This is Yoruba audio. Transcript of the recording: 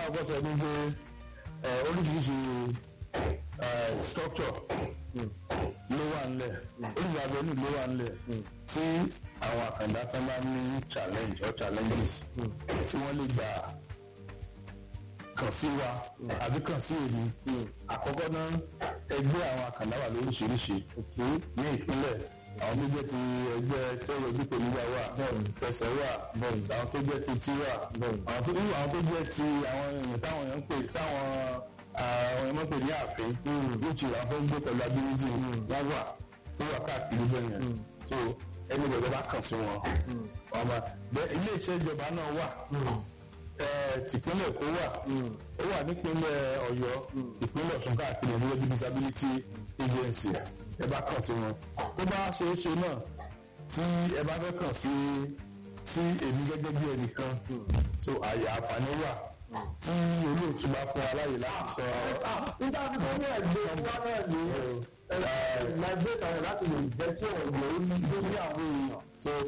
kọ́ sọ ní pé ẹ, oríṣiríṣi ẹ, structure ló wà ńlẹ̀ oríṣiríṣi avenue ló wà ńlẹ̀ tí àwọn àkàndá tán bá ní challenge or challenges tí wọ́n lè gbà kàn sí wa àbí kàn sí èmi àkọ́kọ́ náà ẹgbẹ́ àwọn àkàndá wà lóríṣiríṣi ní ìpínlẹ̀ àwọn tó jẹ́ ti ẹgbẹ́ tẹ́wọ̀ dípò nígbà wà tẹ̀sẹ̀ wà àwọn tó jẹ́ ti tí wà àwọn tó irú àwọn tó jẹ́ ti àwọn èèyàn táwọn èèyàn ń pè táwọn àwọn èèyàn ń pè ní ààfin lóòtù àwọn tó ń gbé pẹ̀lú ability wọ́n wà tó wà káàkiri bẹ́ẹ̀ yẹn so ẹni gbọ́dọ̀ bá kàn sí wọn ọmọ bẹ́ẹ̀ ilé iṣẹ́ ìjọba náà wà eh, tìpínlẹ̀ Èkó wà ó wà nípínlẹ̀ Ọ̀yọ́ ìpínlẹ̀ Ọ̀ṣun káàkiri ẹ̀dúró bí disability agency ẹ bá kàn sí wọn tó bá ṣe é ṣe náà tí ẹ bá fẹ́ kàn sí sí èmi gẹ́gẹ́ bí ẹnìkan so àyè àǹfààní wà tí olóòtú bá fún wa láyè láti sọ nígbà tí wọ́n ní ẹ̀gbẹ́ wa náà ní ẹgbẹ́ ìtàn láti lè jẹ́ kí ọ̀rọ̀ yìí ó ní lórí àwọn èèyàn. so